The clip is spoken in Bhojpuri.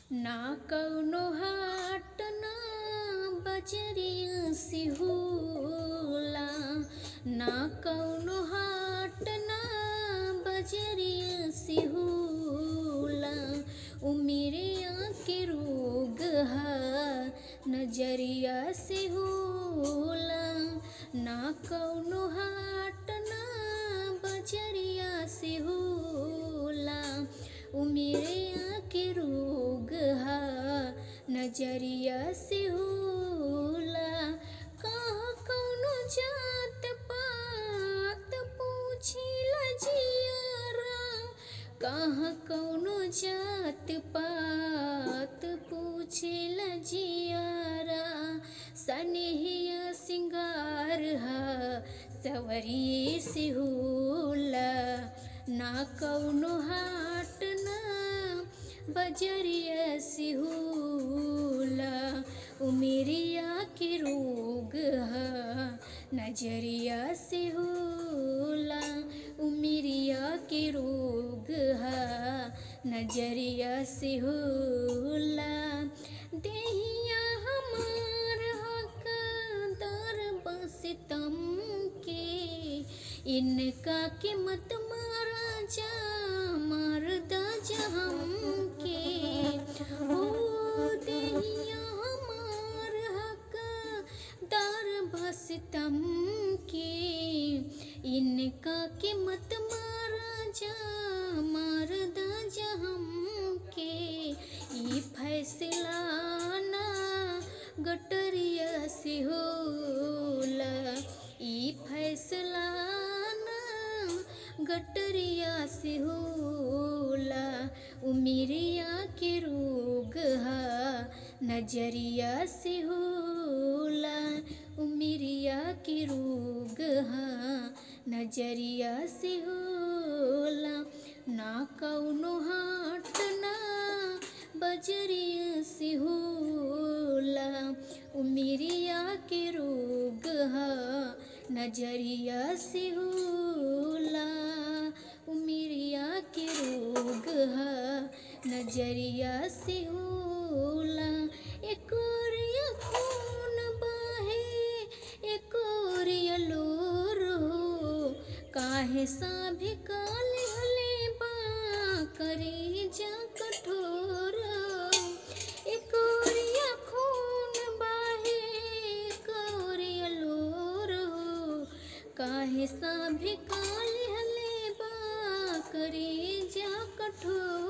ना कौनो हाट ना बजरिया से होला ना कौनो हाट ना बजरिया से होला उमिरिया के रोग हा नजरिया से होला ना कौनो हाट ना बजरिया से होला उमिरिया के रोग हा नजरिया से होला कहाँ कौनो जात पात पूछिला जियारा कहाँ कौनो जात पात पूछिला जियारा सनेहिया सिंगार हा सवरिए से होला ना कौनो हाट ना बजरिया से होला उमेरिया के रोग हा नजरिया से होला उमेरिया के रोग हा नजरिया से होला देहिया हमार हकदार बस तम के इनका के मत मारा जा मरदा जहम के ओ देहिया हमार हकदार बस तम के इनका के मत मारा जा मरदा जहम के ई फैसला ना गटरिया से होला ई फैसला ना गटरिया से होला उमिरिया के रोग हा नजरिया से होला उमिरिया के रोग हा नजरिया से होला ना कौनो हाट ना बजरिया से होला उमिरिया के रोग हा नजरिया से होला उमिरिया के रोग हा नजरिया से होला एक ओरिया खून बाहे एक ओरिया लोर हो काहे साभी काले हले बा करी जा कठोर एक ओरिया खून बाहे एक ओरिया लोर हो काहे साभी काले हले बा करी जा कठोर